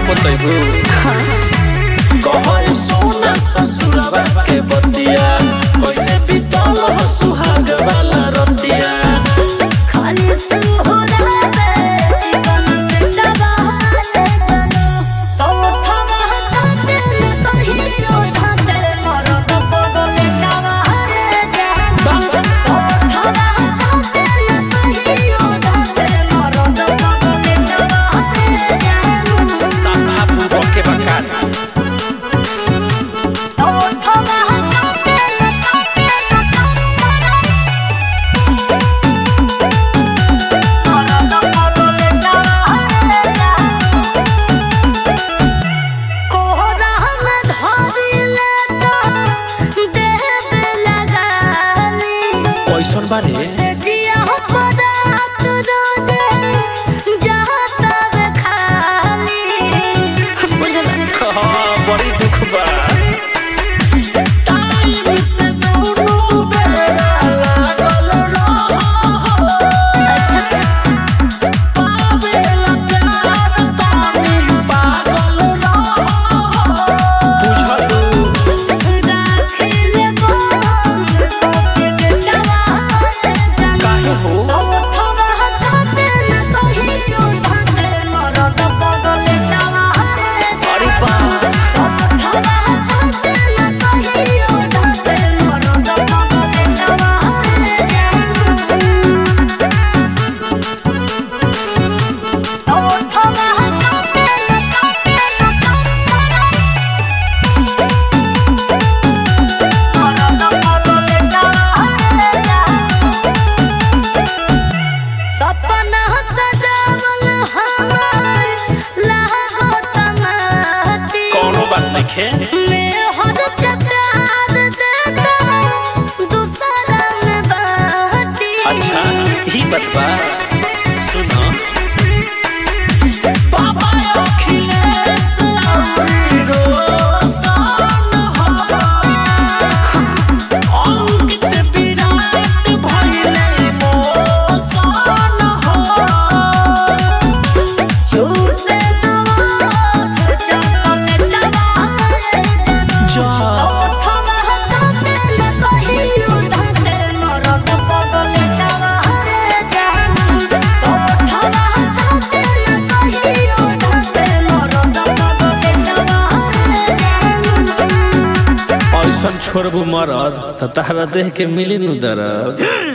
बतैबू कहल सोना ससुरवा के बतिया कैसे बीतल हो सुहाग वाला रतिया खाली सुहरावे जीवन में दबाले जनो तो थवा हताते न कहियो धाते मरद बगले दबाले जनो तो थवा हताते न कहियो धाते मरद बगले दबाले जनो सासा बुबो के बकार तो थवा हताते न कहियो मरद बगले दबाले जनो कोहरा में धरिले तो देह पे लगाली कैसन बारे से जिया पदात रोजे जाता वे खाली बुझल हाँ, बड़ी दुख बा टाइम से दुनू बेरा लागल रहो अच्छा पावेला प्यार तानी पागल रहो बुझलू राखिले बम कोके बेचावाले जान काहे हो तो थवा हताते न कहियो धाते मरद बगले दवाले अरे बा सपना सजावल हमार लहगो तमाती कोनो बात नहीं खे मैं हद के प्यार देता दूसरा में बाटी अच्छा ही बतबा सुनो बाबा अखिलेश अमरी रोशन हो अंकित विराट भइले मोशन हो चूसे नवाज चॉकलेट वाले जा थवा हताते न कहियो धाते मरद बगले दवाले जान तो थवा हताते न कहियो धाते मरद बगले दवाले जान ऐसन छोड़बू मरद त तारा देह के मिली नु दरद